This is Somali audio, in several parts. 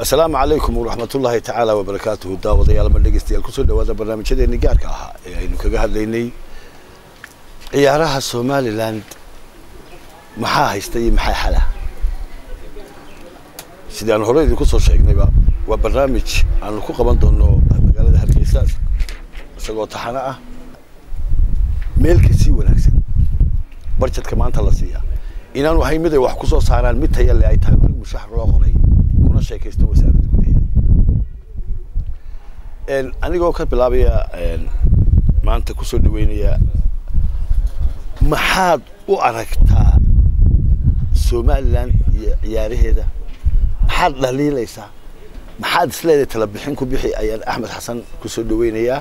asalaamu calaykum waraxmatullaahi tacaala wabarakaatuhu daawadayaal ma dhegeystayaal kusoo dhawaada barnaamijyadeeni gaarka ahaa ee aynu kaga hadlaynay ciyaaraha somaliland maxaa haysta iyo maxaa xala sidii aan hore idinku soo sheegnayba waa barnaamij aanu ku qaban doono magaalada hargeysa isagoo taxano ah meel kasii wanaagsan barjadka maanta la siiya inaanu ahayn mid ay wax ku soo saaraan mid taya le ay tahay rag mushaxar loo qoray kuna sheekaysto wasaaradda gudaheeda anigoo ka bilaabaya maanta kusoo dhaweynaya maxaad u aragtaa somaliland iyo ciyaaraheeda maxaad dhaliilaysaa maxaad isleedahay tala bixin ku bixi ayaan axmed xasan kusoo dhaweynayaa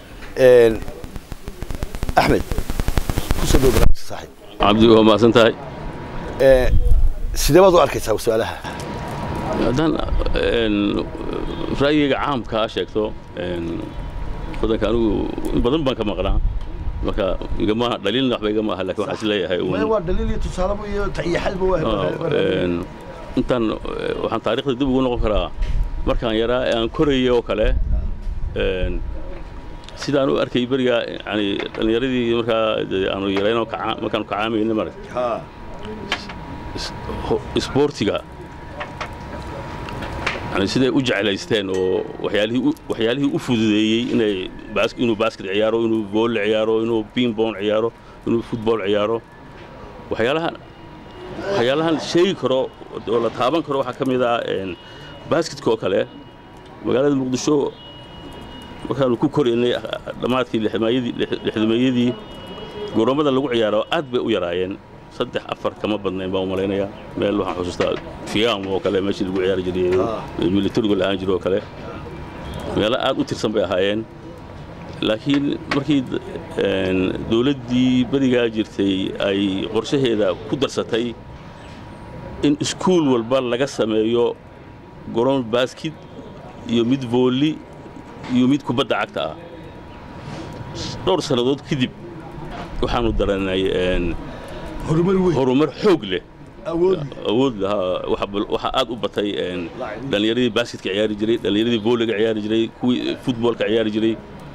axmed kusoo dhawo barnaamijka saaxiib cabdi waa mahadsan tahay sidee baad u arkaysaa su-aalaha haddaan ra'yigayga caamkaa sheegto wadanka anigu in badan baan ka maqnaa marka igama dhaliilna waxba igama aha lakin waxaan is leeyahay waa dhaliil iyo tusaaleba iyo tayaxalba intaan waxaan taarikhda dib ugu noqon karaa markaan yaraa ee aan korayay oo kale sidaan u arkay beriga yani dhallinyaradii markaa aanu yaraynoo markaanu kacaamayna marag isboortiga yani siday u jeclaysteen oo waxyaalihii waxyaalihii u fududeeyey inay inuu basket ciyaaro inuu volle ciyaaro inuu pingbon ciyaaro inuu football ciyaaro waxyaalahan waxyaalahan sheegi karo oo la taaban karo waxaa ka mid ah basketka oo kale magaalada muqdisho markaanu ku koraynay dhammaadkii lixdameeyadii goroommada lagu ciyaaro aad bay u yaraayeen saddex afar kama badnayn baan u malaynayaa meel waxaan xusuustaa fiyaam oo kale meeshii lagu ciyaari jiray militarigu lahaan jiro oo kale meelo aad u tirsan bay ahaayeen laakiin markii dawladdii berigaa jirtay ay qorshaheeda ku darsatay in iskuul walba laga sameeyo garoon baskid iyo mid voolli iyo mid kubadda cagta ah dhowr sannadood kadib waxaanu daranay horumar xoog leh awood waxaa aad u batay dhallinyaradii basketka ciyaari jiray dhallinyaradii vooliga ciyaari jiray kuwii futboolka ciyaari jiray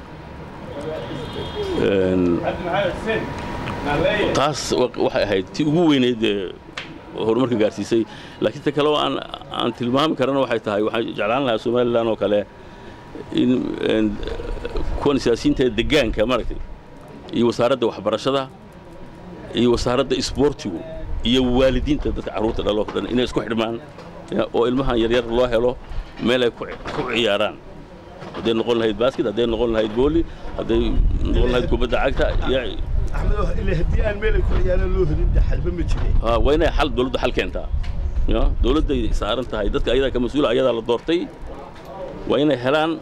taas waxay ahayd tii ugu weynayd ee horumarka gaarsiisay laakiin ta kale oo aan aan tilmaami karana waxay tahay waxaan jeclaan lahaa somalilan oo kale in kuwan siyaasiyiinta degaanka maaragtay iyo wasaaradda waxbarashada iyo wasaaradda isboortigu iyo waalidiinta dadka carruurta dhaloo dhan inay isku xidhmaan oo ilmahan yaryar loo helo meel ay ku ciyaaraan hadday noqon lahayd basket hadday noqon lahayd booli hadday noqon lahayd kubadda cagta haddii aan meel ay ku ciyaaraan loo helin xalba ma jiray waa inay xal dawladdu xal keentaa dawladday saaran tahay dadka ayadaa ka mas-uula ayadaa la doortay waa inay helaan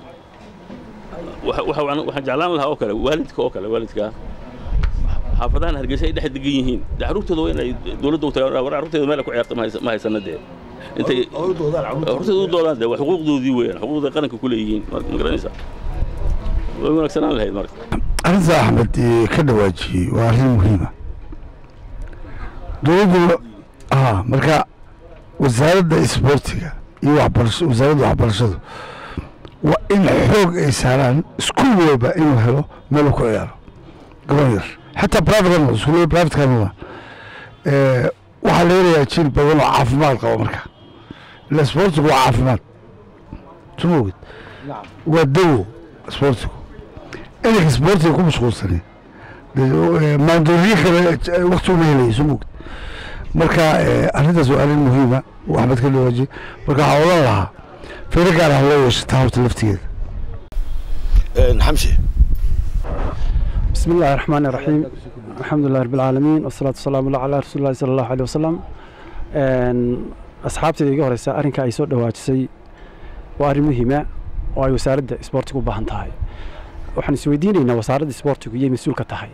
waxaan jeclaan lahaa oo kale waalidka oo kale waalidka xaafadahan hargeysa ay dhex degan yihiin dee carruurtooda waa inay dawladda u tagaan war carruurteeda meel ku ciyaarta ma haysana dee intay carruurteeda u doodaan dee waa xuquuqdoodii weeyaan xuquuqday qaranka ku leeyihiin ma garanaysaa way wanaagsanaan lahayd marka arrinta axmed ka dhawaajiyey waa arrin muhiima dowladdu a marka wasaaradda isboortiga iyo waxbarasho wasaaradda waxbarashadu waa in xoog ay saaraan iskuul walba inuu helo meelu ku ciyaaro gaban yar xataa privatekan iskuullada privatekan waxaa la helayaa jiil badan oo caafimaad qaba marka ila isboortigu waa caafimaad suma ogid waa dawo isboortigu inanka isboortiga ku mashquulsani maandooriye kale wakti uma helayo suma ogid marka arrintaas waa arrin muhiima oo axmed ka dhawaajiye marka waxaa odan lahaa fiiro gaar ah loo yeesho tahabta laftigeeda xamsi بسم الله الرحمن الرحيم الحمد لله رب العالمين والصلاة والسلام على رسول الله صلى الله عليه وسلم أصحابتي iga horeysa arrinka ay soo dhawaajisay waa arrin muhiima oo ay wasaaradda isboortigu u baahan tahay waxaan isweydiinaynaa wasaaradda isboortigu iyay mas-uul ka tahay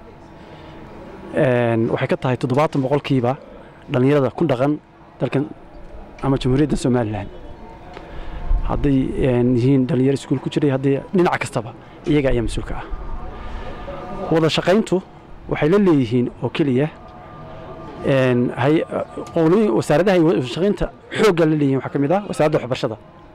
waxay ka tahay toddobaatan boqolkiiba dhallinyarada ku dhaqan dalkan ama jamhuuriyadda somalilan hadday yihiin dhallinyaro iskuul ku jiray haddii dhinac kastaba iyaga ayaa mas-uulka ah wada shaqayntu waxay la leeyihiin oo keliya wasaaradaha shaqaynta xoogga la leeyihin waxaa ka mid ah wasaaradda waxbarashada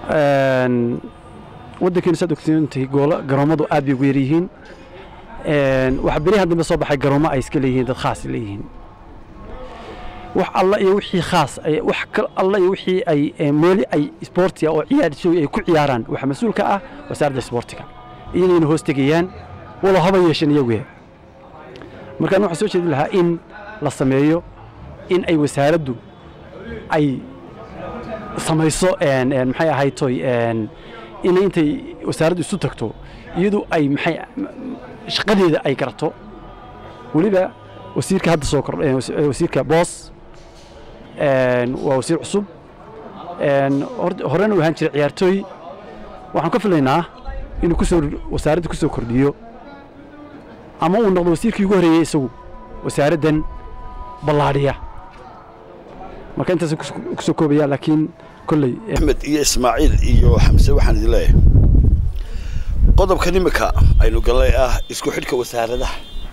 een, waddankeenu saad ogsoontahay goola garoomadu aad bay ugu yar yihiin Een, waxaa beryahan dambe soo baxay garoomo ay iska leeyihiin dad khaas leeyihiin wax alla iyo wixii khaas ay wax kal alla iyo wixii ay ee, meeli ay isboortiga oo ciyaartooy ay ku ciyaaraan waxaa mas-uul ka ah wasaaradda isboortiga iyagayna hoos tegayaan walow haba yeesheen iyagu markaan waxaan soo jeedin lahaa in la sameeyo in ay wasaaraddu ay samayso een, een, maxay ahayd toy een, inay intay wasaaraddu isu tagto iyadu ay maxay shaqadeeda ay garato weliba wasiirka hadda soo kordhay wasiirka boos een, waa wasiir cusub een, hor- horena u ahaan jiray ciyaartooy waxaan ka filaynaa inuu kusoo wasaaradda ku soo kordhiyo ama uu noqdo wasiirkii ugu horreeyey isagu wasaaraddan ballaadhiya marka intaas ku soo koobaya laakiin kolley eh, axmed iyo ismaaciil iyo xamse waxaan idin leeyahay qodobkan imika aynu gallay ah isku xidhka wasaaradaha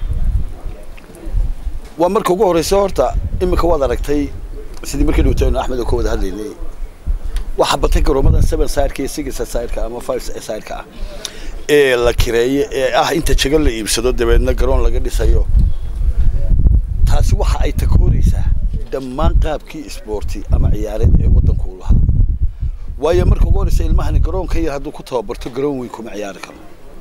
waa marka ugu horreysa horta imika waad aragtay sidii markii dhowtaynu axmed oo ka wada hadlaynay waxaa batay garoomadan seven sideka iyo six sideka ama five sideka ah ee la kireeye ee ah inta jago la iibsado dabeedna garoon laga dhisayo taasi waxa ay takooraysaa dhammaan qaabkii isboorti ama ciyaareed ee waddanku u lahaa waayo marka ugu horreysa ilmahani garoonka yar hadduu ku tababarto garoon weyn kuma ciyaari karo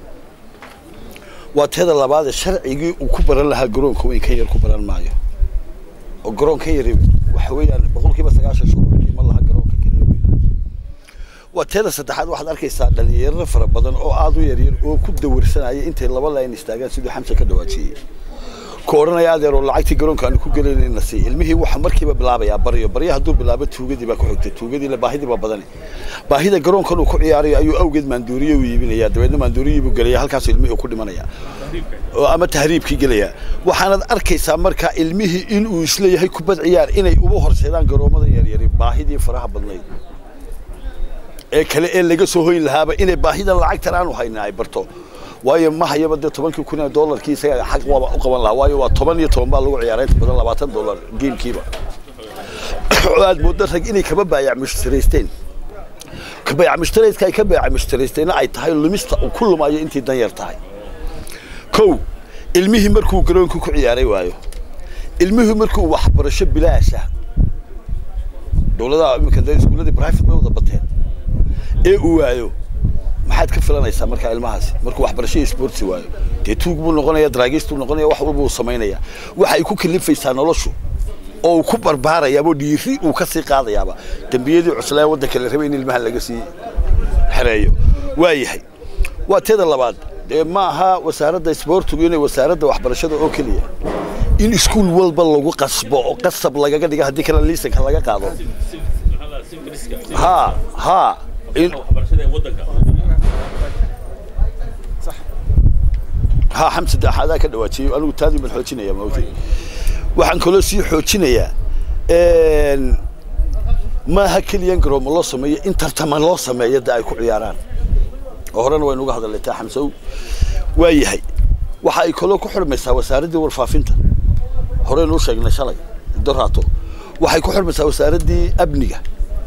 waa teeda labaadee sharcigii uu ku baran lahaa garoonka weyn ka yar ku baran maayo oo garoonka yari waxa weeyaan boqolkiiba sagaashan shuruucdii ma laha garoonka keliya weyna waa teeda saddexaad waxaad arkaysaa dhalinyaro fara badan oo aada u yaryar oo ku dawirsanaya intay laba layn istaagaan siduu xamse ka dhawaajiyey ku odhanaya adeer oo lacagtii garoonka aanu ku gelayna ina sii ilmihii waxa markiiba bilaabayaa baryo baryo hadduu bilaabo tuugadii baa ku xigtay tuugadiina baahidii baa badani baahida garoonkan uu ku ciyaarayo ayuu awgeed maanduuriye u iibinaya dabeedna maanduuriyii buu gelaya halkaasuu ilmihii uu ku dhimanaya oo ama tahriibkii gelaya waxaanad arkaysaa marka ilmihii inuu isleeyahay kubad ciyaar inay uba horseedaan garoomada yaryari baahidii faraha badnayd ee kale ee laga soo hoyn lahaaba inay baahidan lacagtan aanu haynin ay barto waayo ma hayaba dee tobankii kun ee doolarkii isaga xaq waaba u qaban lahaa waayo waa toban iyo toban baa lagu ciyaaray inta badan labaatan doolar geemkiiba oo aad mooddo rag inay kaba baayac mushtaraysteen ka baayac mushtaraydka ay ka baayac mushtaraysteenna ay tahay lumista uu ku lumayo intii dan yar tahay kow ilmihii markuu garoonka ku ciyaaray waayo ilmihii markuu waxbarasho bilaasha dowladaha iminka dee iskuulladii private bay wada bateen ee uu waayo maxaad ka filanaysaa markaa ilmahaasi markuu waxbarasho iyo sportsi waayo dee tuug buu noqonaya draagistuu noqonaya wax walba uu samaynaya waxay ku kalifaysaa noloshu oo uu ku barbaarayaaba oo dhiiri uu ka sii qaadayaaba dembiyadii cuslaa waddanka la rabay in ilmaha laga sii xereeyo waa yahay waa teeda labaad dee ma aha wasaaradda isboortigu inay wasaaradda waxbarashada oo keliya in iskuul walba lagu qasbo oo qasab lagaga dhiga haddii kale liisanka laga qaado ha ha in ha xamse de adaa ka dhawaajiyey anigu taadii baan xoojinaya maogtay waxaan kaloo sii xoojinayaa maaha keliyan garoomo loo sameeyo in tartama loo sameeyo de ay ku ciyaaraan oo horena waynu uga hadalnay taa xamsow waa yahay waxa ay kaloo ku xurmaysaa wasaaraddii warfaafinta horeynu u sheegnay shalay doraato waxay ku xurmaysaa wasaaraddii amniga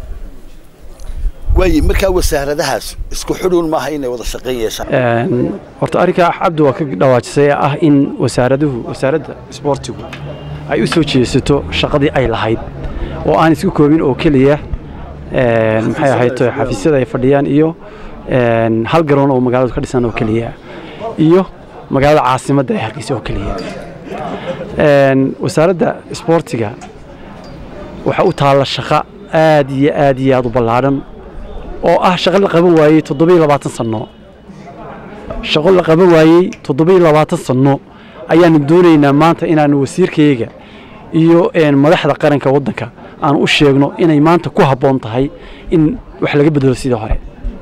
waaye markaa wasaaradahaas isku xidhuun maaha inay wada shaqayn yeeshaan Een, horta arrinka cabdi waa ka dhawaajisay ee ah in wasaaraduhu wasaaradda isboortigu ay u soo jeesato shaqadii ay lahayd oo aan isku koobin oo keliya een, maxay ahayd to xafiisyada ay fadhiyaan iyo een, hal garoon oo magaaladu ka dhisan oo keliya iyo magaalada caasimadda ee hargeysa oo keliya Een, wasaaradda isboortiga waxa u taalla shaqo aad iyo aad iyo aad u ballaadhan oo ah shaqo la qaban waayey toddobiyo labaatan sanno shaqo la qaban waayey toddobiyo labaatan sanno ayaanu doonaynaa maanta inaanu wasiirkayaga iyo een, madaxda qaranka waddanka aan u sheegno inay maanta ku habboon tahay in wax laga bedelo sidii hore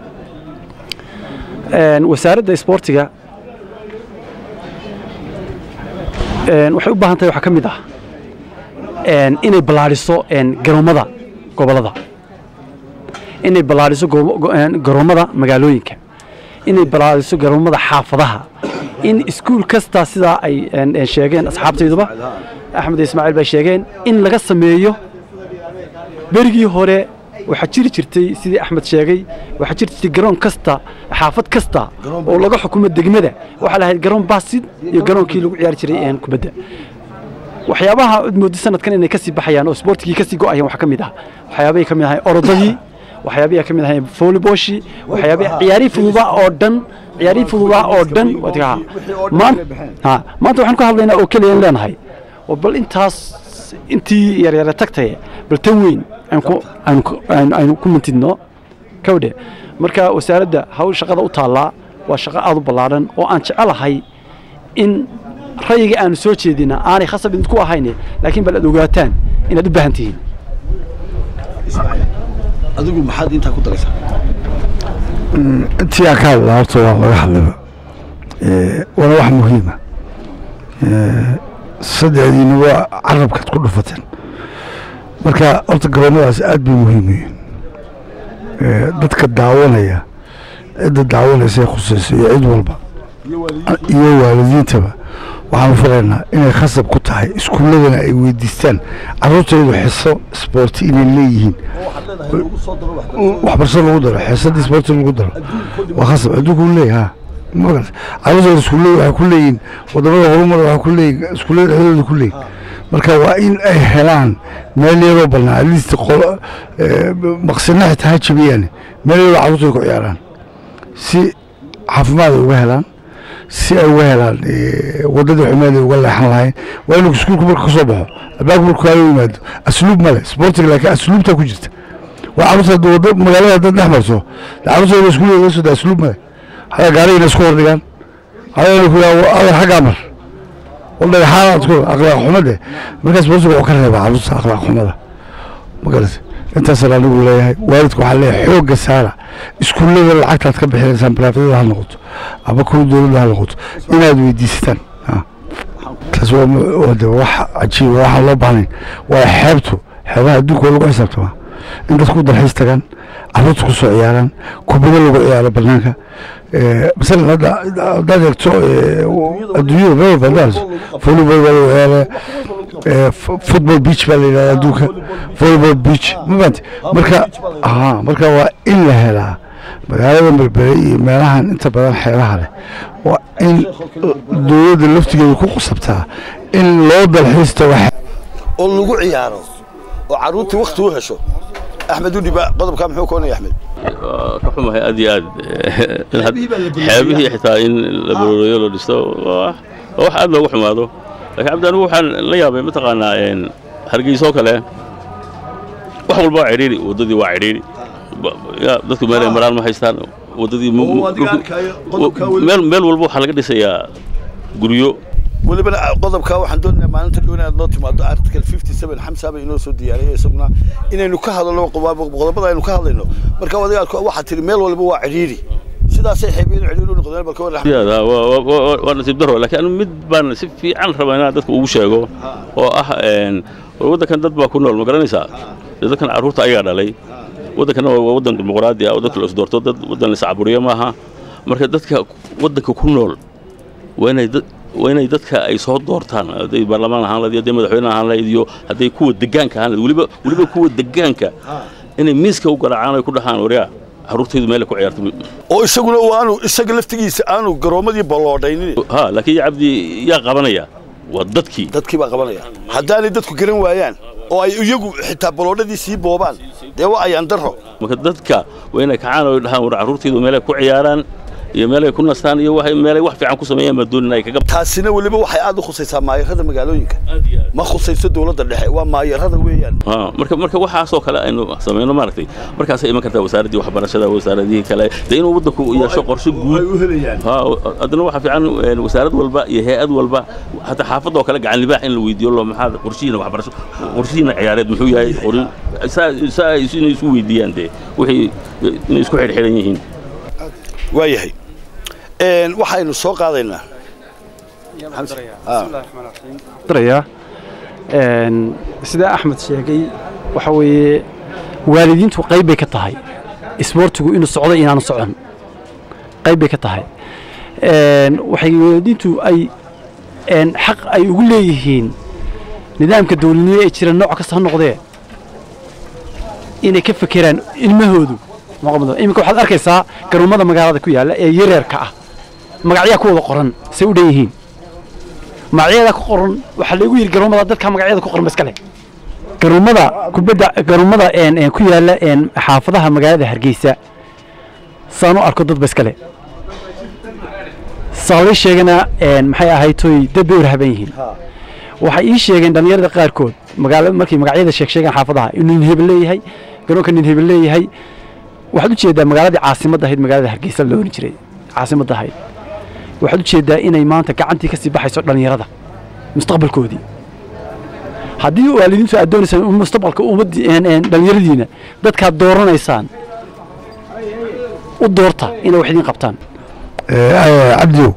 Een, wasaaradda isboortiga een, waxay u baahan tahay waxaa ka mid ah een, inay ballaadhiso een, garoomada gobollada inay ballaadhiso go- go- een, garoomada magaalooyinka inay ballaadhiso garoomada xaafadaha in iskuul kasta sidaa ay een, een, sheegeen asxaabtayduba axmed iyo ismaaciil bay sheegeen in laga sameeyo berigii hore waxaa jiri jirtay sidii axmed sheegay waxaa jiri jirtay garoon kasta xaafad kasta oo laga xukumo degmada waxaa lahayd garoon baasid iyo garoonkii lagu ciyaari jiray een kubadda waxyaabaha aad moodid sanadkan inay kasii baxayaan oo isboortigii kasii go'ayaan waxaa ka mid ah waxyaabahay ka mid ahayn orodadii waxyaabahay ka mid ahayn volleyboshi waxyaabahay ciyaarihii fududaa oo dhan ciyaarihii fududaa oo dhan wadiga maan ha maanta waxaan ka hadlaynaa oo keliya in leenahay oo bal intaas intii yaryara tagtaye bal tan weyn aan ku aan ku aan aynu ku mintidno kawdhe marka wasaaradda hawl shaqada u taallaa waa shaqo aad u ballaadhan oo aan jecelahay in rayiga aanu soo jeedina aanay khasab idinku ahayn laakiin bal aad ogaataan inaad u baahan tihiin adigu maxaad intaa ku daraysaa intii aan ka hadlaa horta waa laga hadlayba Eh, waana wax muhiima saddexdiina waa carabkaad ku dhufateen marka horta garoomadaas aad bay muhiim u yihiin Eh, dadka daawanaya cidda daawanaysa ee khusayso iyo cid walba iyo waalidiintaba waxaanu filaynaa inay khasab ku tahay iskuulladana ay weydiistaan carruurtaydu xiso isboorti inay leeyihiin waxbarasho lagu daro xiisadii isboorti lagu daro waa khasab adduunku u leeyahay ha magarata carruurtayda iskuullada waxay ku leeyihiin wadamada horumar waxay ku leeyihin iskuullada dhexdooda ku leeyihin marka waa in ay helaan meel yaroo bannaan at least qolo maqsina xitaa ha jabiyaan meel yaroo carruurtooda ku ciyaaraan si caafimaad ay uga helaan si ay uga helaan wadadii xumeed ay uga leexan lahayn waa inuu iskuulku marka ka soo baxo albaabku marka kaaga yimaado asluub male sportiga laakiin asluubtaa ku jirta waa carruurta haddii wada magaalada haddaad dhex marto dee carruurtooda iskuulka laga soo daa asluub male hadaa gaariga inay isku hordhigaan hadaa inay ku yidhaha adar xaggaa mar waldhagaxaanaad ku akhlaaq xumade markaa sportiga wuxuu ka reebaa carruurta akhlaaq xumada magarata intaasaan anigu leeyahay waalidku waxaa leeyahay xoogga saara iskuullada lacagtaad ka bixinaysaan baraafadada ha noqoto ama kuwa dowladda ha noqoto inaad weydiisataan ha. taas waa mu- waa de wax cajiiba waxaan loo baahnayn waa xeebtu xeebaha adduunka waa lagu xisaabtamaa in dadku dalxiis tagaan carruurta ku soo ciyaaraan kubado lagu ciyaaro banaanka Eh, masalan hadda haddaad eegto eh, adduunyada meel walba haddaad aragto, volleyball baa lagu ciyaaraya eh, fu- football beach baa la yidhahda adduunka volleyball beach ma fahanti marka ha marka waa in la helaa magaalada berbere iyo meelahan inta badan xeebaha leh waa in dowladda laftigeeda ku qasabtaa in loo dalxiis tago oo lagu ciyaaro oo carruurtii wakti u hesho axmed udhiba qodobkaa muxuu koonaya axmed waa ka xumahay aad iyo aad in had- Xeebihii baa la balaariyey. xeebihii xitaa in la barooreeyo la dhisto waa waa wax aad loogu xumaado laakiin cabdi anigu waxaan la yaabay mataqaanaa een, hargeysa oo kale wax walba waa cidhiiri waddadii waa cidhiiri Ba- ya, dadku meel ay maraan ma haystaan waddadii mu- mu- Oo, adiga dhulku- arkaayo, qodobkaa weli- meel meel walba waxaa laga dhisayaa guryo welibana qodobkaa waxaan doonaynaa maalinta dhow inaad noo timaado article fifty seven xamsa baa inoo soo diyaariyay isaguna inaynu ka hadalno qodob- qodobada aynu ka hadlayno marka adiga waxaa tiri meel walba waa cidhiiri sidaasay xeebiyadu cidhiiri u noqdeen balka war sidaad ha, waa- waa- waa waa nasiib daro laakiin anigu mid baan si fiican rabaa inaan dadka ugu sheego oo ah een, war waddankan dad baa ku nool ma garanaysaa dee dadkan carruurta ayagaa dhalay waddankana waa waddan dimuqraadi ah oo dadka la isdoorto dad waddan la iscaburiyo maaha marka dadka waddanka ku nool waa inay dad waa inay dadka ay soo doortaan hadday baarlamaan ahaan lahayd iyo hadday madaxweyne ahaan lahayd iyo hadday kuwa degaanka ahaan lahayd weliba weliba kuwa degaanka inay miiska u garaacaan ay ku dhahaan waryaa carruurtaydu meel ay ku ciyaarto oo isaguna uu aanu isaga laftigiisa aanu garoomadii balloodhaynin ha laakiin cabdi yaa qabanaya waa dadkii dadkii baa qabanaya haddaanay dadku garan waayaan oo ay iyagu xitaa balloodhadii sii boobaan dee waa ayaan daro marka dadka waa inay kacaan oo dhahaan war carruurtaydu meelay ku ciyaaraan iyo meelay ku nastaan iyo waxay meelay wax fiican ku sameeyaan baa doonin ay kaga taasina weliba waxay aad u khusaysaa maayarada magaalooyinka ma khusayso dowladda dhexe waa maayarada weeyaan ha marka marka waxaasoo kale aynu samayno maaragtay markaasay iman kartaa wasaaraddii waxbarashada wasaaradihii kale dee inuu waddanku yeesho qorshe guud helayaan ha haddana waxaa fiican een, wasaarad walba iyo hay-ad walba hataa xaafadda oo kale gacan libaax in la weydiiyo lo maxaa qorshihiina waxbarasho qorshihiina ciyaareed muxuu yahay qorin saa saa ay inay isu weydiiyaan dee wixii inay isku xidhxidhan yihiin waayahay Een, waxaynu soo qaadaynaa darayaa een, sida axmed sheegay waxa weeye waalidiintu qayb bay ka tahay isboortigu inuu socdo inaanu socon qayb bay ka tahay Een, waxay waalidiintu ay een, xaq ay ugu leeyihiin nidaamka dowladnimo ee jira nooc kasta ha noqdee inay ka fekeraan ilmahoodu maqamada iminka waxaad arkaysaa garoomada magaalada ku yaalla ee yareerka ah magacyaa ku wada qoran say u dhan yihiin magacyada ku qoran waxaa lagu yidhi garoomada dadka magacyada ku qoran ba iska leh garoomada kubadda garoomada een een ku yaalla een xaafadaha magaalada hargeysa saan u arko dad ba iska leh saalay sheegana een maxay ahayd toy dad bay u rahaban yihiin waxay ii sheegeen dhallinyarada qaarkood magaala markay magacyada sheeg sheegaan xaafadaha inuu nin hebel leeyahay garoonka nin hebel leeyahay waxaad u jeedaa magaaladii caasimadda ahayd magaalada hargeysa la oran jiray caasimadda ahayd waxaad u jeedaa inay maanta gacantii ka sii baxayso dhallinyarada mustaqbalkoodii haddii waalidiintu aad doonaysaan in mustaqbalka ummadii dhallinyaradiina dadkaad dooranaysaan u doorta inay wax idiin qabtaan cabdiow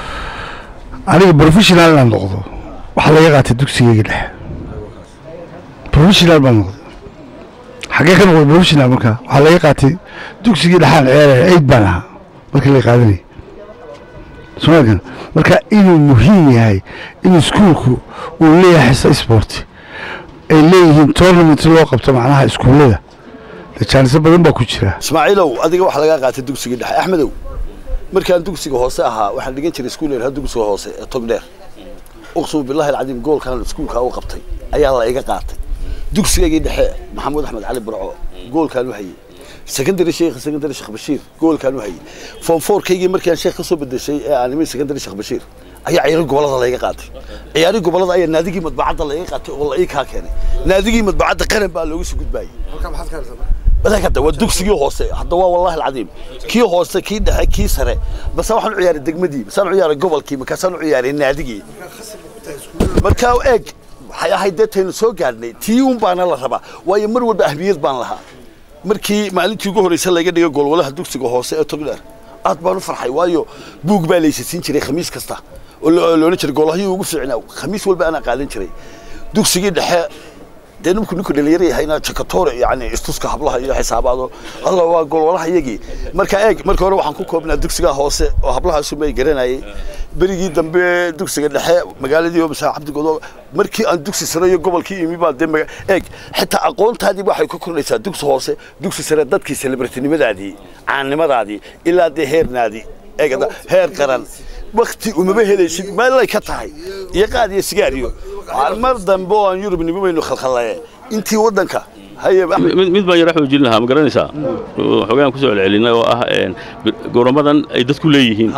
aniga professional inaan noqdo waxaa laga qaatay dugsigayga dhexe professional baan noqday xaggee ka noqday professional markaa waxaa laga qaatay dugsigii dhexaan ciyaaraya eid baan ahaa markii laga qaadanayay somalkan marka inuu muhiim yahay in iskuulku uu leeyahay xisa sport ay leeyihiin tournament loo qabto macnaha iskuullada dee jaaniso badan baa ku jira ismaaciilow adiga waxaa lagaa qaatay dugsigii dhexe axmedow markaan dugsiga hoose ahaa waxaan dhigan jiray iskuul yaraha dugsiga hoose ee togdheer uqsum billahi alcadiim goolkan iskuulkaa u qabtay ayaa la iga qaatay dugsigaygii dhexe maxamuud axmed cali burco goolkaan u hayay secondary sheekh secondary sheekh bashiir goolkaan u hayay form fourkaygii markaan sheekh ka soo bedeshay ee aan imay secondary sheekh bashiir ayaa ciyaari gobolada layga qaatay ciyaari gobolada ayaa naadigii madbacadda layga qaatay oo la ii kaa keenay naadigii madbacadda qaran baa looga soo gudbaayay badan hadda waa dugsigii hoose hadda waa wallahi alcadiim kii hoose kii dhexe kii sare base waxaan u ciyaaray degmadii basaan u ciyaaray gobolkii markaasaan u ciyaaray naadigii markaa eeg waxay ahayd dee taynu soo gaadhnay tii un baana la rabaa waayo mar walba ahmiyad baan lahaa markii maalintii ugu horreysa laga dhigay goolwalaha dugsiga hoose ee togdheer aad baan u farxay waayo buug baa laysasiin jiray khamiis kasta oo loodhan jiray goolahayii ugu fiicnaa khamiis walba anaa qaadan jiray dugsigii dhexe dee ninku ninku dhalinyaro yahayna jakatore yani istuska hablaha iyo xisaabaado alla waa golwalaha iyagii marka eeg marka hore waxaan ku koobnaa dugsiga hoose oo hablahaas may garanayay berigii dambe dugsiga dhexe magaaladii oo masaa cabdigodo markii aan dugsi sare iyo gobolkii imi baa dee eeg xitaa aqoontaadii waxay ka kordhaysaa dugsi hoose dugsi sare dadkii celebritinimadaadii caannimadaadii ilaa dee heernaadii eeg heer qaran wakti umama helaysid meelay ka tahay iyo qaad iyo sigaar iyo mar dambe oo aan yurub nimo baynu khalkhallaye intii waddanka haye mid baan yara xoojin lahaa ma garanaysaa xogaan kusoo celcelinay oo ah goramadan ay dadku leeyihiin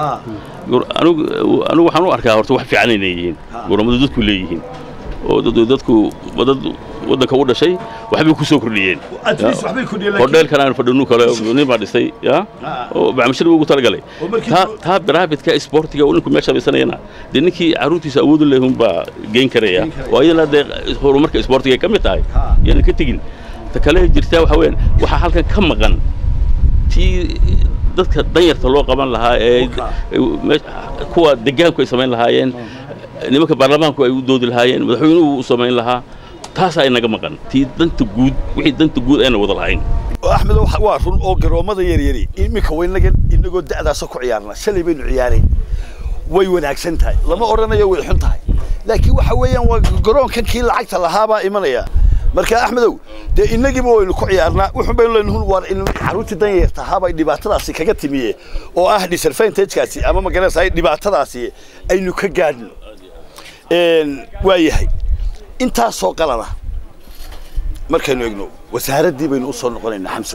anigu waxaan u arkaa horta wax fiican inay yihiin goramadu dadku leeyihiin oo dadku dad waddanka u dhashay waxbay ku soo kordhiyeen hodheelkan aan fadhinu kale nin baa dhistay ya oo bacmashir ugu talagalay taa baraabidka isboortiga ninku meesha samaysanayana dee ninkii carruurtiisa awoodu lehun baa geyn karaya oo iyadana dee horumarka isboortiga ka mid tahay yaanan ka tegin ta kale jirtaa waxa weeyaan waxaa halkan ka maqan tii dadka danyarta loo qaban lahaa ee kuwa degaanku ay samayn lahaayeen nimanka baarlamaanku ay u doodi lahaayeen madaxweynuhu u samayn lahaa taasaa inaga maqan tii danta guud wixii danta guud ayna wada lahayn axmed waa run oo garoomada yaryari iminka waynagan inagoo da'daasa ku ciyaarna shalay baynu ciyaarayn way wanaagsan tahay lama odhanayo way xun tahay laakiin waxa weeyaan waa garoonkan kii lacagta lahaabaa imanaya marka axmedow dee inagiiba waynu ku ciyaarnaa wuxun baynu leenahay waar carruurtii danyarta ahaabay dhibaatadaasi kaga timiye oo ah disadvantagekaasi ama magaranaysa dhibaatadaasi aynu ka gaadhno waa yahay intaasoo qalada markaynu egno wasaaraddii baynu u soo noqonaynaa xamsow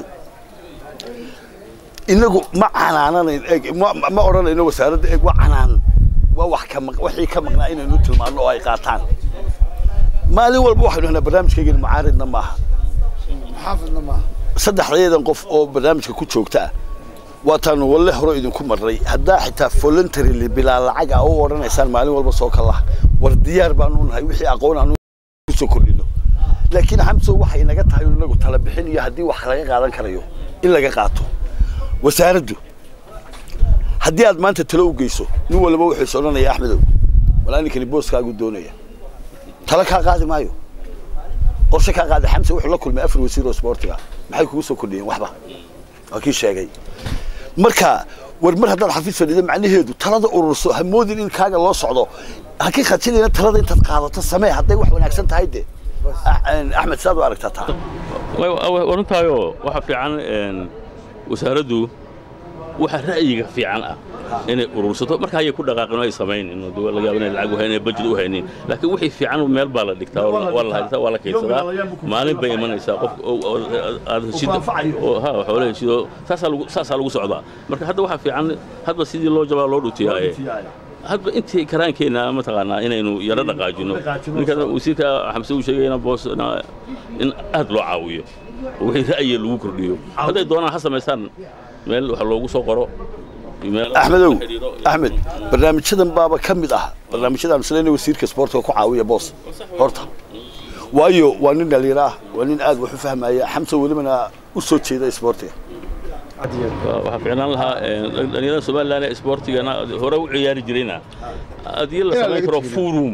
inagu ma canaananayn eg ma odhanayno wasaaradda eg waa canaan waa wax ka wixii ka maqnaa inaynu tilmaanno oo ay qaataan maalin walba waxaynu haynaa barnaamijkaygani mucaaridna maaha xaafidna maaha saddexdayadan qof oo barnaamijka ku joogta ah waataanu walle hore idinku marray haddaa xitaa voluntarily bilaa lacag ah u odhanaysaan maalin walba soo kalaha war diyaar baanu nahay wixii aqoon aanu kusoo kordhino laakiin xamso waxay naga tahay inagu tala bixin iyo haddii wax laga qaadan karayo in laga qaato wasaaraddu haddii aad maanta talo u geyso nin walba wuxuu is odhanaya axmedow walaa ninkani booskaagu doonaya tala kaa qaadi maayo qorshe kaa qaadi xamse wuxuu la kulmay afar wasiir oo isboortiga maxay kugu soo kordhiyeen waxba waa kii sheegay marka war mar haddaad xafiis fadhido macnaheedu talada ururso ha moodin in kaaga loo socdo ha ka khadsinayna talada intaad qaadato samee hadday wax wanaagsan tahay de axmed saad u aragtaa taa warintaayo waxa fiican wasaaraddu waxa ra'yiga fiican ah inay urursato marka ayay ku dhaqaaqin ay samaynin laga yaabo inay lacag u haynin budget u haynin laakiin wixii fiican meel baa la dhigtaa waa la haystaa waa la kaydsadaa maalin bay imanaysaa qof aad heshid ha xoolo heshido saasaa lagu saasaa lagu socdaa marka hadda waxa fiican hadba sidii loo jabaa loo dhutiyaaye hadba intii karaankeenna mataqaanaa inaynu yaro dhaqaajino ninkan wasiirka xamse uu sheegayna boos in aad loo caawiyo wixii ra'yiga lagu kordhiyo hadday doonaan ha samaystaan meel wax loogu soo qoro axmedow axmed barnaamijyadan baaba ka mid ah barnaamijyadaan isleena wasiirka sportka ku caawiya boos horta waayo waa nin dhalinyaro ah waa nin aad wax u fahmaya xamse welibana u soo jeeda sportiga waxaa ficnaan lahaa dhalinyarada somalilan ee sportigana hore u ciyaari jirayna haddii la samayn karo forum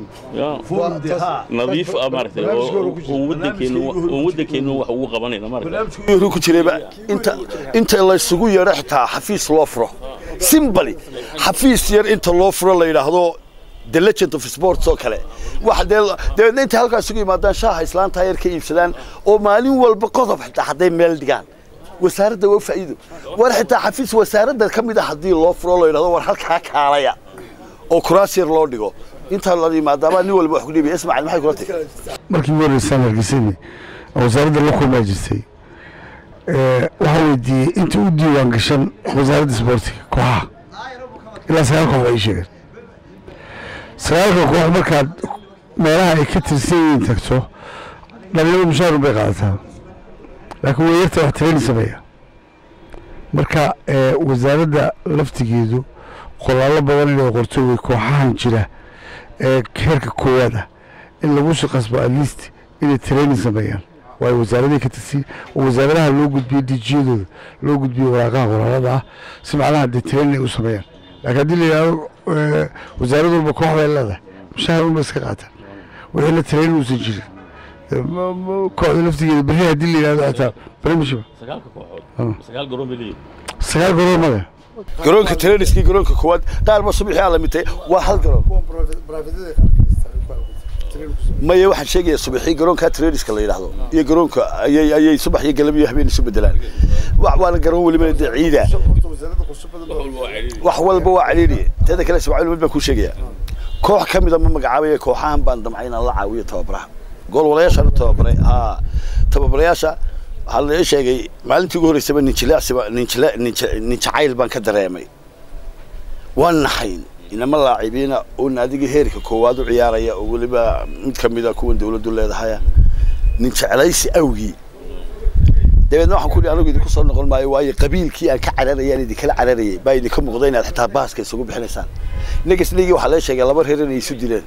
nadiif ah maaragtay oo waddankeennu wax ugu qabanayna maaragtay ku jirayba inta inta la isugu yeedho xitaa xafiis loo furo simbali xafiis yar inta loo furo la yidhaahdo the legend of sports oo kale wax dee dabeedna intay halkaas isugu yimaadaan shaaha islaanta yar ka iibsadaan oo maalin walba qodob xitaa hadday meel dhigaan wasaaradda waa faa'iido war xitaa xafiis wasaaradda ka mid ah haddii loo furo la yidhahdo war halkaa kaalaya oo kuraas yar loo dhigo intaa la yimaadaabaa nin walba wax ku dhiibaya ismaaciil maxay kula tahay markii ugu horreysaan hargeysani oo wasaaradda la kulmaa jirtay waxaa weydiiyey inta u diiwaan gashan wasaaradda isboortiga kooxaha ilaa sagaal koox ay sheegeen sagaalka koox markaad meelaha ay ka tirsan yihiin tagto dhalinyaro mushaarun bay qaadataa laakiin weeyarta wax tirayni sameeya marka wasaaradda laftigeedu qoraallo badan inay qorto wey kooxahan jira ee heerka koowaad ah in lagu shaqasbo at least inay training sameeyaan waayo wasaaradahay ka tirsan oo wasaaradaha loo gudbiyo dijiyadooda loo gudbiyo waraaqaha qoraalada ah si macnaha dee training ay u sameeyaan laakiin haddii la yidhahdo wasaarad walba koox bay leedahay mushahar unba iska qaataan wixii la training uusan jirin kooxda laftigeeda berri haddii la yidhahdo xitaa premiership sagaalka kooxood sagaal garoon bay leeyihin sagaal garoon male garoonka treniskii garoonka koowaad qaar ba subaxii aa lamitay waa hal garoon maya waxaan sheegaya subaxii garoonka treniska la yidhaahdo iyo garoonka ayay ayay subax iyo galab iyo habeen isu bedelaan waana garoon welibana dee ciida wax walba waa caliiliye teeda kale ismaaciil mid baan kuu sheegaya koox ka mida ma magacaabaya kooxahan baan damcay inaan la caawiyo tababaraha goolwalayaashaan u tababaray haa tababarayaasha waxaa la ii sheegay maalintii ugu horreysaba ninjileecsiba ninjile nin jacayl baan ka dareemay waan naxayn inama laacibiina oo naadiga heerka koowaad u ciyaaraya oo weliba mid ka mida kuwan dawladdu leedahaya nin jeclaysi awgii dabeedna waxaan ku anigu idinku soo noqon maayo waayo qabiilkii aan ka cararayaan idinkala cararayay baa idinka muuqda inaad xitaa baaska isugu bixinaysaan negasligii waxaa lee sheegay laba reer inay isu dileen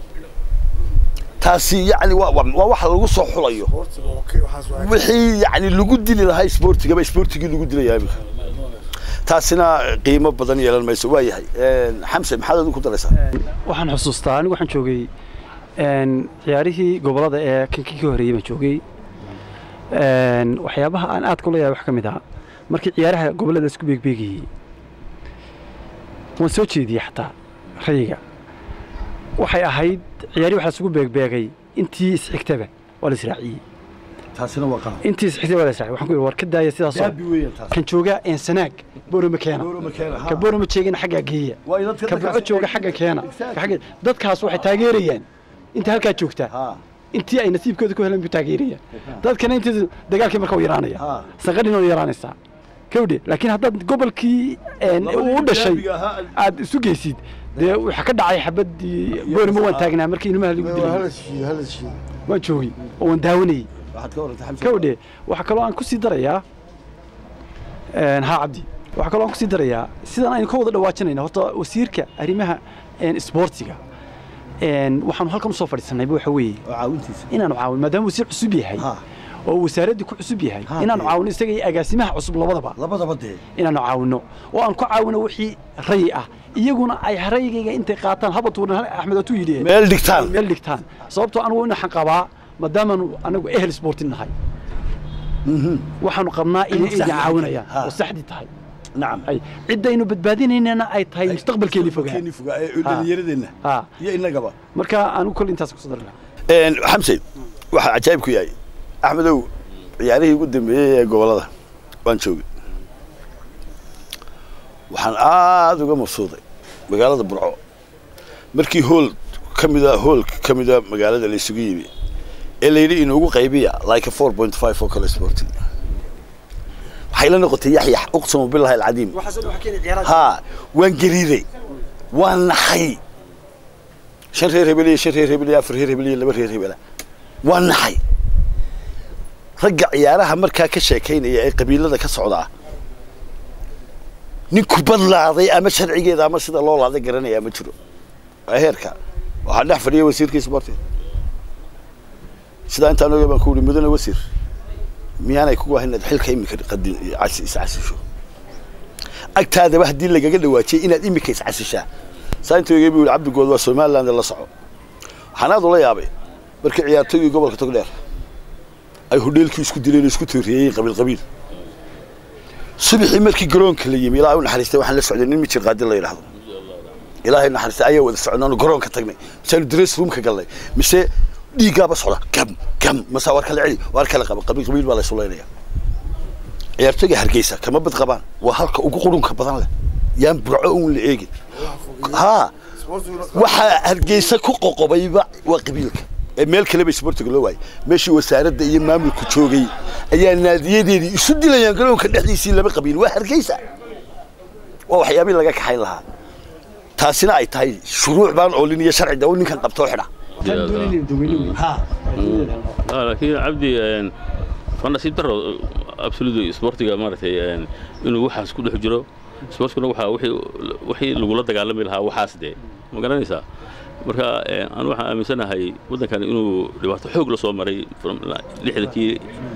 taasi yani waa waa waxa lagu soo xulayo wixii yani lagu dili lahaa isboortigaba isboortigii lagu dilaya iminka taasina qiimo badan yeelan mayso waa yahay xamse maxaad adigu ku daraysaa waxaan xusuustaa anigu waxaan joogay ciyaarihii gobolada ee kankii ka horreeyey baan joogay waxyaabaha aan aad kula yahay wax ka mid ah markii ciyaaraha gobollada isku beegbeegayey waan soo jeediyey xataa rayiga waxay ahayd ciyaari waxa isugu beegbeegay intii isxigtaba waa la israaciyey taasina waa qalad intii isxigtaba waa la israaciyey waxaan ku yidhi war ka daaya sidaasoo daabi weeyaan taas kan jooga eensanaag boorama keena Boorama keena, ha. ka boorama jeegina xaggaa geeya Waa in dadka ka dadkaas burco jooga ay- xagga keena Exactly. ka xagga dadkaas waxay taageerayaan inta halkaa joogtaa ha intii ay nasiibkooda ku heleen buu taageeraya dadkana intii dagaalkii marka u yaraanaya Ha. sanqadhina u yaraanaysaa kawdhe laakiin haddaad gobolkii een, Labadii u dhashay derbiga ahaa- aad isu geysid dee waxa ka dhacay xabadii boorima waan taagnaa markii ilmaha lagu dilay waan joogay oo waan daawanayey waxaad ka warantay xamse kawdhe waxaa kaloo aan ku sii darayaa een, haa cabdi waxaa kaloo aan ku sii darayaa sidaan aynu ka wada dhawaajinayna horta wasiirka arrimaha een, isboortiga een, waxaanu halkan usoo fadhiisanayba waxa weeye oo caawintiisa inaanu caawin maadaama wasiir cusub yahay Ha. oo wasaaraddii ku cusub yahay Ha, inaanu dee. caawino isaga iyo agaasimaha cusub labadaba labadaba dee inaanu caawino oo aan ku caawino wixii rayi ah iyaguna ay rayigayga intay qaataan haba tuuran axmed atuu yidhi meel dhigtaan meel dhigtaan sababtoo anigu waxaan qabaa maadaamaanu anagu ehel sportin nahay waxaanu qabnaa inay saxdi idin caawinayaan Ha. oo saxdi tahay nacam ay ciddaynu badbaadinaynana ay tahay mustaqbalkeeni fogaa keeni fogaa ee dhalinyaradeenna ha iyo innagaba marka anigu kol intaas kusoo dari lahaa xamse waxaa cajaayib ku yahay axmedow ciyaarihii ugu dambeeyey ee gobolada waan joogay waxaan aada uga mabsuuday magaalada burco markii hool ka mida hoolka ka mida magaalada la isugu yimi ee layidhi inuugu qaybiya like a four point five oo kale sporting waxay la noqotay yaxyax uqsamu billahi alcadiim haa waan gariiray waan naxay shan reer hebel iyo shan reer hebel iyo afar reer hebel iyo laba reer hebela waan naxay ragga ciyaaraha markaa ka sheekaynaya ee qabiilada ka socdaa nin kubad laaday ama sharcigeeda ama sida loo laaday garanaya ma jiro waa heerka waxaa dhex fadhiya wasiirkii sporting sidaa intaan oga baan ku uhi mudane wasiir miyaanay kugu ahayn inaad xilka imika qadin iscasisho agtaadaba haddii lagaga dhawaajiyay inaad imika iscasishaa saa inta oga buu yihi cabdigood waa somaliland la soco waxaan aad ula yaabay markii ciyaartooygii gobolka togdheer ay hodheelkii isku dileen oo isku tooriyeeyeen qabiil qabiil subaxii markii garoonka la yimi ilaa u naxariistay waxaan la socday nin mijir qaadi la yidhaahdo ilaahay naxariistay ayaa wada socnaanu garoonka tagnay misaanu dress roomka galnay mise dhiiggaaba socda gam gam mase war kala celi war kala qaba qabiil qabiil baa la isulaynaya ciyaartooyga hargeysa kama bad qabaan waa halka ugu qurunka badan leh yaan burco uun la eegin haa waxaa hargeysa ku qoqobayba waa qabiilka ee meel kaleba isboortiga loo waayay meeshii wasaaradda iyo maamulku joogay ayaa naadiyadeedii isu dilayaan garoonka dhexdiisii laba qabiil waa hargeysa waa waxyaabihii laga kaxayn lahaa taasina ay tahay shuruuc baan oolin iyo sharci dawo ninkan qabtoo xidha laakiin cabdi waa nasiib daro absolutely sportiga maaragtay inuu waxaas ku dhex jiro sportkuna waxaa wixii lagula dagaalami lahaa waxaas dee ma garanaysaa marka anu waxaan aaminsanahay waddankan inuu dhibaato xoog la soo maray lixdankii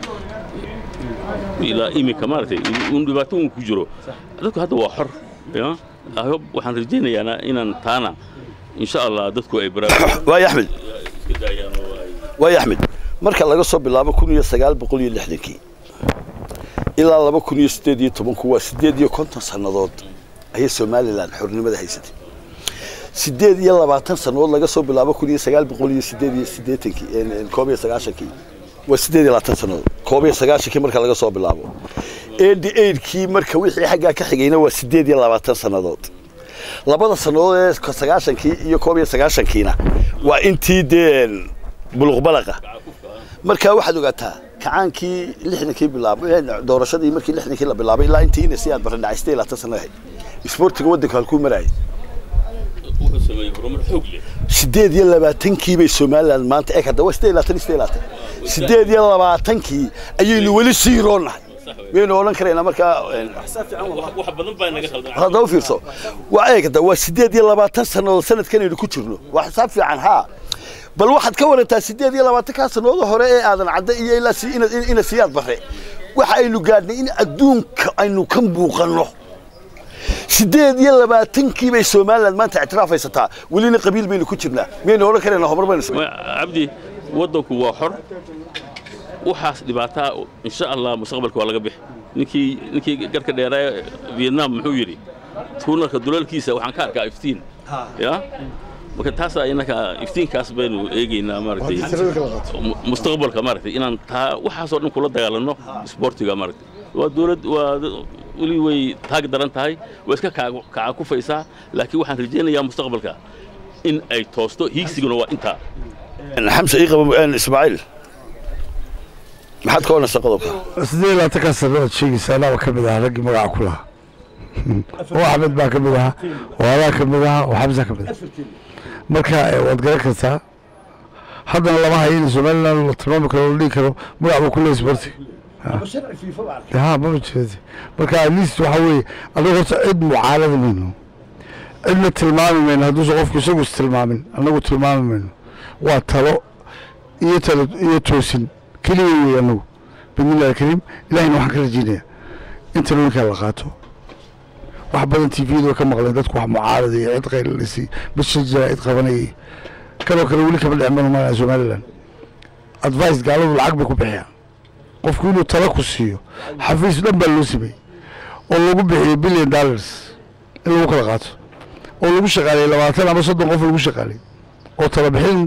ilaa iminka maaragtay un dhibaato un ku jiro dadku hadda waa xor waxaan rajaynayaana inaan taana insha allah dadku ay waay axmed waay axmed marka laga soo bilaabo kun iyo sagaal boqol iyo lixdankii ilaa laba kun iyo siddeed iyo tobanku waa siddeed iyo konton sannadood ayay somalilan xornimada haysatay siddeed iyo labaatan sannadood laga soo bilaabo kun iyo sagaal boqol iyo siddeed iyo siddeetankii koob iyo sagaashankii waa siddeed iyo labaatan sannadood koob iyo sagaashankii marka laga soo bilaabo eighty eightkii marka wixii xaggaa ka xigayna waa siddeed iyo labaatan sannadood labada sannadood ee sagaashankii iyo koob iyo sagaashankiina waa intii dee buluqbalaqa marka waxaad ogaataa kacaankii lixdankii bilaabay doorashadii markii lixdankii la bilaabay ilaa intii ina si aad barra dhacay siddeed iyo labaatan sanno ahayd isboortiga waddanka halkuu marayay siddeed iyo labaatankii bay somaliland maanta eeg hadda waa siddeed iyo labaatan siddeed iyo labaatan siddeed iyo labaatankii ayaynu weli sii roonahay waynu odhan karaynaa markaa hadda u fiirso waa eeg hadda waa siddeed iyo labaatan sannadood sanadkanaynu ku jirno waa xisaab fiican haa bal waxaad ka warantaa siddeed iyo labaatankaa sannadood hore ee aadan cadda iyo ilaa ina siyaad bare waxa aynu gaadhnay in adduunka aynu ka muuqanno siddeed iyo labaatankii bay somaliland maanta ictiraaf haysataa welina qabiil baynu ku jirnaa miyaynu odhan karaynaa horumar baynu cabdi waddanku waa xor waxaas dhibaataa insha allah mustaqbalka waa laga bixi ninkii ninkii garka dheeraa vietnam muxuu yidhi tuunarka dulalkiisa waxaan ka arkaa iftiin ya marka taasaa inaka iftiinkaas baynu eegaynaa maaragtay mustaqbalka maaragtay inaan taa waxaasoo dhan kula dagaalanno isboortiga maaragtay waa dowlad waa weli way taag daran tahay waa iska kaca kufaysaa laakiin waxaan rajaynayaa mustaqbalka in ay toosto hiigsiguna waa intaa xamse ii qabo ismaaciil maxaad ka odhanaysaa qodobka siddeed iyo labaatankaa sannadood sheegaysa anaaba ka mid ahaa raggii magaca ku lahaa oo axmed baa ka mid ahaa oo adaa ka mid ahaa oo xamsa ka mid aha marka waad garan kartaa haddana lama hayo in somaliland la tilmaami karo la dhihi karo magac buu ku leeyahy sportiga ha mama jirati marka at least waxa weeye anagu horta cid mucaarada mayno cidna tilmaami mayno hadduusan qofku isagu istilmaamin annagu tilmaami mayno waa talo iyo talo iyo toosin keliya wey anagu bidnillahi alkariim ilahina waxaan ka rajeynaya in talooyinkaa la qaato wax badan tviyadu way ka maqleen dadku wax mucaarada iyo cid qaylalisi bishajaa cid qabanayay kanoo kale weli kama dhicmanu malaa somaliland advice gaaladu lacag bay ku bixiyaan qofku inuu talo ku siiyo xafiis dhan baa loo sameeyey oo lagu bixiyey billion dollars in lagu kala qaato oo lagu shaqaaliyey labaatan ama soddon qof lagu shaqaaliyey oo talo bixin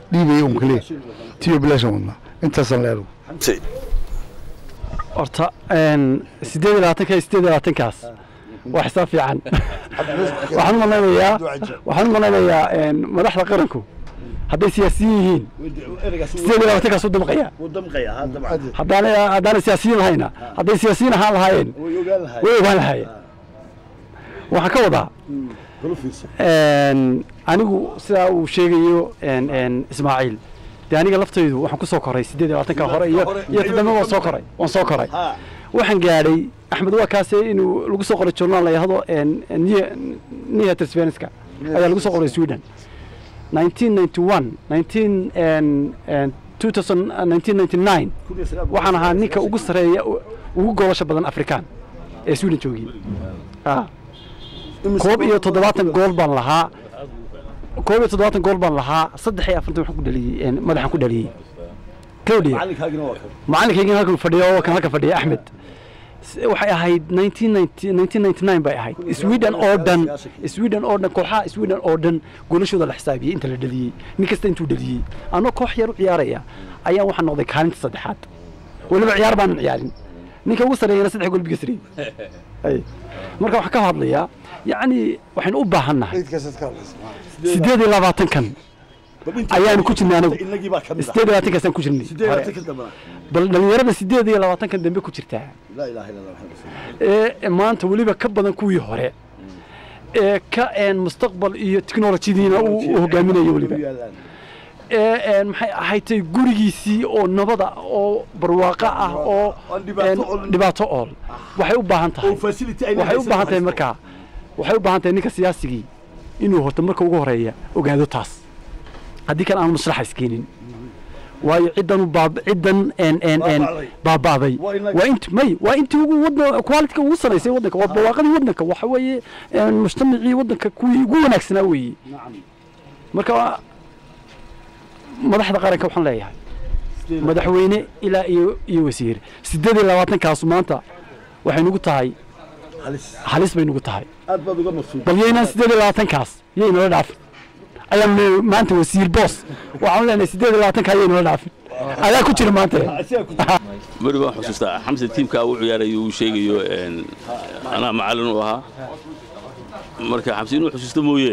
dhiibaya un keliya tiyo bilaashan wadnaa intaasaan leedahay Si- horta een, sideed iyo labaatanka iyo sideed iyo labaatankaas waa xisaab fiican waxaan u malaynayaa waxaan u malaynayaa een, madaxda qaranku hadday siyaasiyiin yihiin sideed iyo labaatankaas u dabaqaya haddaanay haddaanay siyaasiyiin lahayna hadday siyaasiyiin ahaan lahaayeen way ogaan lahaayeen waxaan ka wadaa een, anigu sidaa uu sheegayo een, een, ismaaciil dee aniga laftaydu waxaan ku soo koray sideed iyo labaatanka hore iyo iyo toddoba waan soo koray waan soo koray waxaan gaadhay axmed waa kaase inuu lagu soo qoray journaal la yahdo nia trsvenska ayaa lagu soo qoray sweden 1991 19 and- and 2000 uh, 1999 waxaan ahaa ninka ugu sareeya u- ugu goolasha badan afrikaan ee sweden joogiyey Ah. koob iyo toddobaatan gool baan lahaa koob iyo toddobaatan gool baan lahaa saddex iyo afartan waxaan ku dhaliyey een, madaxaan ku dhaliyey kawdhiya macalinkaygina halkan fadhiyo oo kan halkan fadhiya axmed S- waxay ahayd 1990 1999 bay ahayd sweden oo dhan sweden oo dhan kooxaha sweden oo dhan golashooda la xisaabiyey inta la dhaliyey nin kasta intuu dhaliyey anoo koox yar u ciyaaraya ayaa waxaan noqday kaalinta saddexaad weliba ciyaar baanan ciyaarin ninka ugu sareeyana saddex gool biga sariyey Ay. marka waxaan ka hadlayaa yacni waxaynu u baahannahay sideed iyo labaatankan ayaanu ku jirnay anagu sideed iyo labaatankaasaan ku jirnay hore. bal dhalinyarada sideed iyo labaatankan dambe ku jirtaa ee maanta weliba ka badan kuwii hore ee ka een mustaqbal iyo technolojyadiina uu uu hogaaminayo weliba ee een maxay ahaydtay gurigiisii oo nabada oo barwaaqo ah oo een dhibaato ool waxay u baahan tahay waxay u baahan tahay markaa waxay u baahan tahay ninka siyaasigii inuu horta marka ugu horeeya ogaado taas haddii kan aanu maslaxa iskeenin waayo ciddan u baab ciddan een een een baaba'day waa int may waa intii ugu wadna quality ugu sanaysay waddanka waa barwaaqadii waddanka waxa weeye een mujtamacii waddanka kuwii ugu wanaagsanaa weeye marka madaxda qaranka waxaan leeyahay madaxweyne ilaa iyo iyo wasiir sideed iyo labaatankaasu maanta waxay nugu tahay halis bay nugu tahay bal yaynaan sideed iyo labaatankaas yaynala dhaafin ayaan leeyahay maanta wasiir boos waxaan leenahay sideed iyo labaatanka yaynala dhaafin adaa ku jira maanta beri baan xusuustaa xamse tiimkaa uu ciyaarayo uu sheegayo een, anaa macallin u ahaa marka xamse inuu xusuusto mooye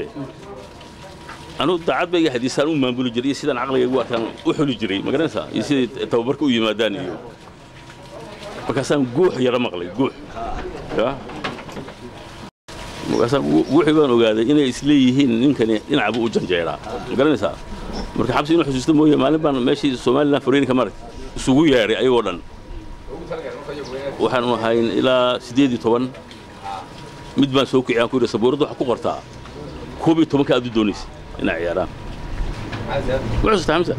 anugu daacad bayga hadiisaan u maamuli jiray iyo sidaan caqliga ugu arkaan u xuli jiray ma garanaysaa iyo siday tababarka u yimaadaan iyo markaasaan guux yara maqlay guux ya markaasaan gu- guuxii baan ogaaday inay isleeyihiin ninkani dhinacabu u janjeeraa ma garanaysaa marka xabsi inuu xusuusto mooye maalin baan meeshii somalilan fariinka marag isugu yeedhay ayagoo dhan waxaanu ahayn ilaa siddeed iyo toban mid baan soo kiciyaan ku yidhi sabuuradda waxaa ku qortaa koob iyo tobanka aad u doonaysa inay ciyaaraan ma xusuusta xamsa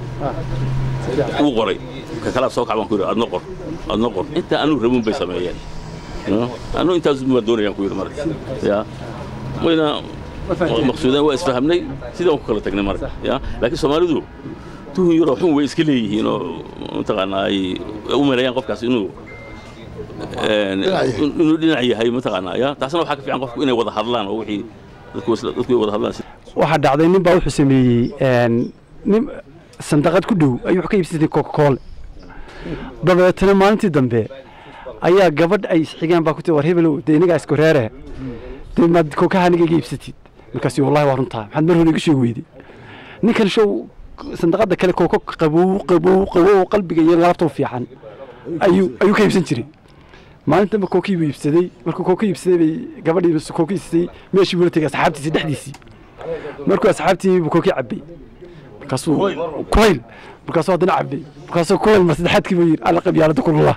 wuu qoray ka kalaa soo kac baan ku yidhi adna qor adna qor intaa anuu rabin bay sameeyeen anuu intaas baan doonayaan ku yidhi marka ya wayna maqsuudeen waa isfahamnay sidaan ku kala tagnay marka ya laakiin soomaalidu tuhun yaroo xun way iska leeyihiin oo mataqaanaa ay u maleeyaan qofkaas inuu een, inuu dhinac yahay mataqaanaa ya taasna waxaa ka fiican qofku inay wada hadlaan oo wixii dadku isla- dadku ay wada hadlaan waxaa dhacday nin baa wuxuu sameeyey een, nin sandaqad ku dhow ayuu wax ka iibsatay coca cola dabeetana maalintii dambe ayaa gabadh ay isxigeen baa ku tii war hebelow dee inagaa isku reere dee maad kookaha aniga iga iibsatid markaasi wallahi waa runtaa maxaad mar hore iga sheegi weyday ninkan show sandaqada kale kooko qabow qabow qabow qalbiga iyo laabta u fiican ayuu ayuu ka iibsan jiray maalin dambe kookii buu iibsaday markuu kooka iibsaday bay gabadhii kooka iibsatay meeshii buu la tegay asxaabtiisii dhexdiisii markuu asxaabtii buu kookii cabbay markaasuu kulayl markaasuu haddana cabbay markaasuu kulayl mar saddexaadkii buu yidhi alla qabyaalada kulula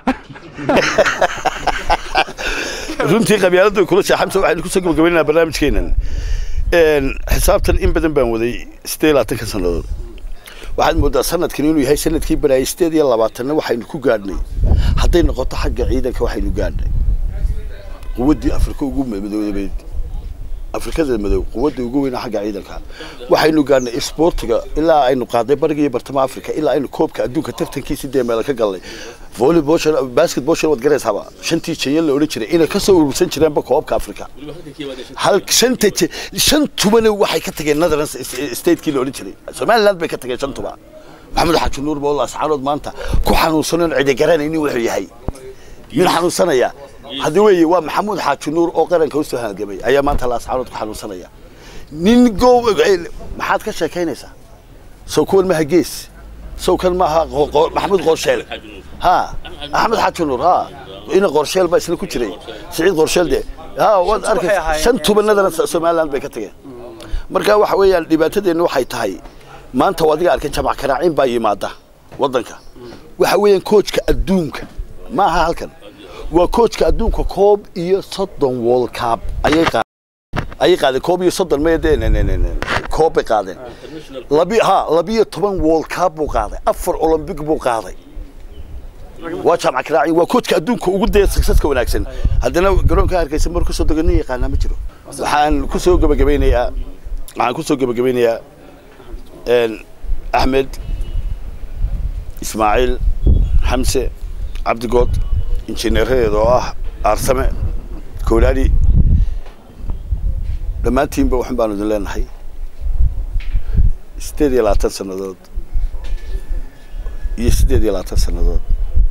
runtii qabyaalada kulasha xamsa waxaynu kusoo gabagabaynaynaa barnaamijkeenan Een, xisaabtan in badan baan waday sideed iyo labaatanka sannadood waxaad moodaa sanadkan inuu yahay sanadkii baraayay sideed iyo labaatanna waxaynu ku gaadhnay hadday noqoto xagga ciidanka waxaynu gaadhnay quwaddii afrika ugu madoobeed afrikada madow quwadda ugu weyna xagga ciidanka waxaynu gaadhnay isboortiga ilaa aynu qaaday bariga iyo bartamaha afrika ilaa aynu koobka adduunka tartankiisi dee meela ka galnay volleyball basketball waad garaysaaba shantii jenya la odhan jiray inay ka soo urursan jireenba koobka africa hal shanta je- shantubana waxay ka tageen netherlands statekii la odhan jiray somaliland bay ka tageen shantuba maxamed xaaji nuur boolla asxaarood maanta ku xanuunsanon cidi garanaynin wuxuu yahay min xanuunsanaya haddii weeye waa maxamuud xaaji nuur oo qaranka usoo halgamay ayaa maanta la asxaarood ku xanuunsanaya nin go maxaad ka sheekaynaysaa sow kuwan maaha gees sow kan maaha qo- qo- maxamuud qorsheel ha axmed xaaji nuur ha ina qorsheel baa isna ku jiray siciid qorsheel de ha waad arkaysa shan tubanadana somaliland bay ka tageen marka waxa weeyaan dhibaatadeenna waxay tahay maanta waa adiga arkay jamac karaacin baa yimaada waddanka waxa weeyaan koojka adduunka ma aha halkan waa koojka adduunka koob iyo soddon world cup ayay qaadeen ayay qaadeen koob iyo soddon maya dee ne- ne- ne- ne- koob bay qaadeen labi ha labiyo toban world cup buu qaaday afar olympic buu qaaday waa jaamac karaaci waa koojka adduunka ugu daya successka wanaagsan haddana garoonka hargeysa mar kusoo dego nin yaqaanaa ma jiro waxaan kusoo gebagabeynayaa waxaan kusoo gebagabeynayaa een, axmed ismaaciil xamse cabdigood injineeradeeda oo ah aarsame kowlaali dhammaantiinba waxan baanu idin leenahay sideed iyo labaatan sannadood iyo sideed iyo labaatan sannadood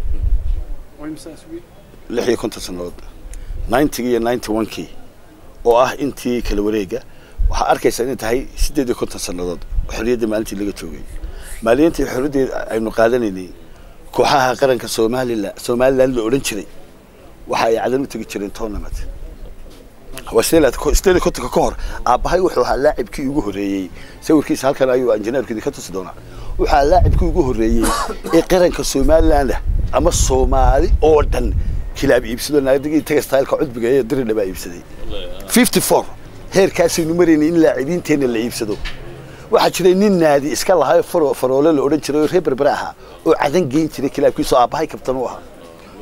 lix iyo konton sannadood ninetygii iyo ninety one-kii oo ah intii kala wareega waxaa arkaysaa inay tahay sideed iyo konton sannadood oo xorriyadda maalintii laga joogay maalintii xorriyadda aynu qaadanaynay kooxaha qaranka somalilan somaliland la odhan jiray waxa ay cadan u tegi jireen tournament waa sideed iyo sideed iyo kontonka ka hor aabbahay wuxuu ahaa laacibkii ugu horreeyey sawirkiisa halkan ayuu injineerku idinka tusi doonaa wuxuu ahaa laacibkii ugu horreeyey ee qaranka somaliland ah ama soomaali oo dhan kilaab iibsado naadigii taga styleka cudbiga ee diridha baa iibsaday fifty four heerkaasaynu maraynay in laacibiinteenna la iibsado waxaa jiray nin naadi iska lahaa faro faroole la odhan jiray oo reer berbere ahaa oo cadan geyn jiray kilaabkiisoo aabbahay kabtan u ahaa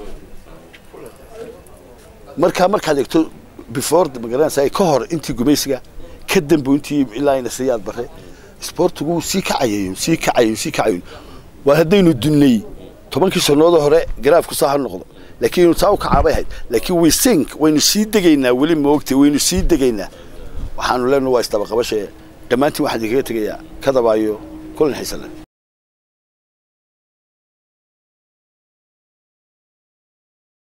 markaa markaad eegto before magaranaysa ka hor intii gumaysiga ka dambo intii ilaa ina siyaad bare sportigu wuu sii kacayayo sii kacayo sii kacayo waa haddaynu dunnay tobankii sannadood hore garaafku saa ha noqdo laakiin saa u kacaabay ahayd laakiin we sink waynu sii degaynaa weli moogtay waynu sii degaynaa waxaanu leenahay waa isdabaqabashe dhammaantiin waxaan idinkaga tegayaa kadabaayo kulan xiisan leh